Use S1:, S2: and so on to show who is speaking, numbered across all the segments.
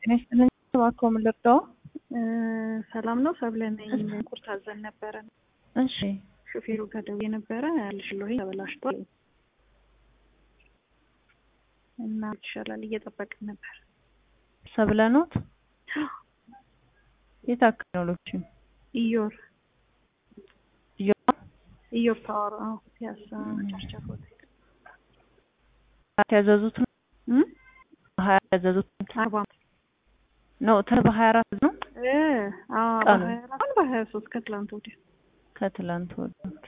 S1: ጤና ይስጥልኝ። እባክዎ ምን ልርዳዎ?
S2: ሰላም ነው ሰብለ ነኝ። ቁርስ አዘን ነበረ።
S1: እሺ
S2: ሹፌሩ ጋር ደውዬ ነበረ ያልሽልኝ ተበላሽቷል እና ይሻላል እየጠበቅን ነበር።
S1: ሰብለ ኖት? የት አካባቢ ነው ሎኬሽኑ?
S2: ኢዮር
S1: ኢዮር
S2: ኢዮር ፓወር አዎ፣ ፒያሳ ቸርቸር ሆቴል
S1: ያዘዙት ነው
S2: እም?
S1: ሀያ ያዘዙት
S2: አርባ
S1: ነው ተ በሀያ አራት ነው
S2: እ አዎ
S1: ቀኑ?
S2: በሀያ አራት በሀያ ሶስት ከትላንት ወዲያ
S1: ከትላንት ወዲያ። ኦኬ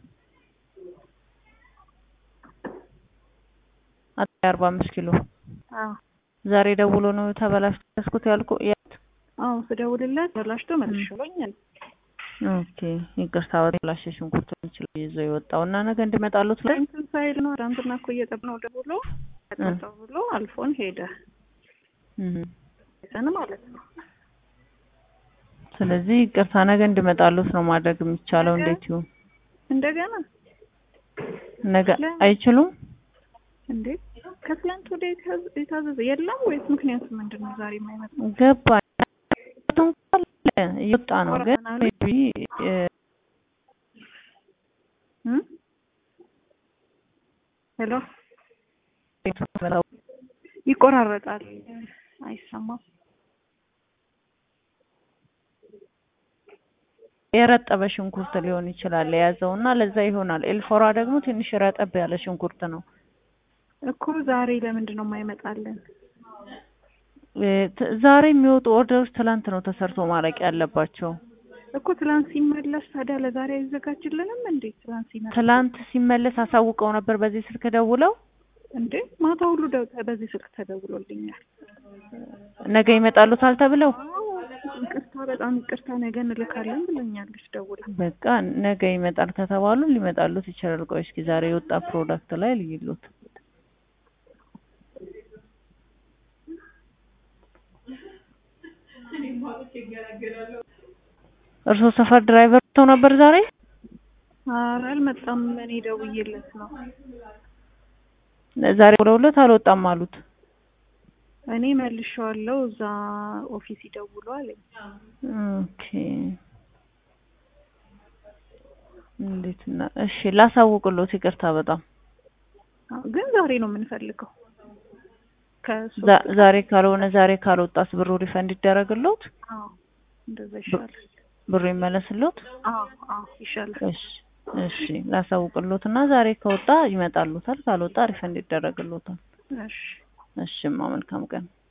S1: አጠቃላይ አርባ አምስት ኪሎ
S2: አዎ
S1: ዛሬ ደውሎ ነው ተበላሽቶ ያዝኩት ያልኩ ያት
S2: አዎ ስደውልለት ተበላሽቶ መልሼዋለሁ።
S1: ኦኬ ይቅርታ በተበላሸ ሽንኩርት ይችላል ይዞ የወጣው እና ነገ እንድመጣሉት ላይ
S2: እንትን ሳይል ነው ትናንትና እኮ እየጠብነው ደውሎ ተቆጣው ብሎ አልፎን ሄደ
S1: እህ
S2: ሰን ማለት ነው።
S1: ስለዚህ ይቅርታ ነገ እንድመጣሉት ነው ማድረግ የሚቻለው። እንዴት ይሁን
S2: እንደገና
S1: ነገ አይችሉም?
S2: እንዴ ከትላንት ወደ የታዘዘ የለም ወይስ ምክንያቱ ምንድን ነው ዛሬ የማይመጣው?
S1: ገባኝ እንኳን እየወጣ ነው ግን
S2: ቆረጠናል።
S1: ሜቢ
S2: እም? ሄሎ ይቆራረጣል፣ አይሰማም።
S1: የረጠበ ሽንኩርት ሊሆን ይችላል የያዘው እና ለዛ ይሆናል። ኤልፎራ ደግሞ ትንሽ ረጠብ ያለ ሽንኩርት ነው።
S2: እኮ ዛሬ ለምንድን ነው የማይመጣልን?
S1: እ ት- ዛሬ የሚወጡ ኦርደሮች ትላንት ነው ተሰርቶ ማለቅ ያለባቸው።
S2: እኮ ትላንት ሲመለስ ታዲያ ለዛሬ አይዘጋጅልንም እንዴ? ትላንት ሲመለስ
S1: ትላንት ሲመለስ አሳውቀው ነበር በዚህ ስልክ ደውለው
S2: እንዴ ማታ ሁሉ ደ- በዚህ ስልክ ተደውሎልኛል።
S1: ነገ ይመጣሉታል ተብለው
S2: አዎ ይቅርታ፣ በጣም ይቅርታ ነገ እንልካለን ብለኛለች ደውላ።
S1: በቃ ነገ ይመጣል ከተባሉ ሊመጣሉት ይችላል። ቆይ እስኪ ዛሬ የወጣ ፕሮዳክት ላይ ልይሉት። እርስዎ ሰፈር ድራይቨር ተው ነበር ዛሬ?
S2: ኧረ አልመጣም። እኔ ደውዬለት ነው።
S1: ዛሬ ብለውለት አልወጣም አሉት።
S2: እኔ መልሼዋለሁ። እዛ ኦፊስ ይደውሉ አለኝ።
S1: ኦኬ እንዴት እና እሺ ላሳውቅሎት። ይቅርታ በጣም
S2: አዎ፣ ግን ዛሬ ነው የምንፈልገው። ከሱ
S1: ዛ- ዛሬ ካልሆነ ዛሬ ካልወጣስ ብሩ ሪፈንድ ይደረግሎት?
S2: አዎ፣ እንደዛ ይሻላል።
S1: ብሩ ይመለስሎት?
S2: አዎ፣ አዎ ይሻላል።
S1: እሺ እሺ ላሳውቅሎት እና ዛሬ ከወጣ ይመጣሉታል፣ ካልወጣ ሪፈንድ ይደረግሎታል።
S2: እሺ
S1: እሺማ መልካም ቀን።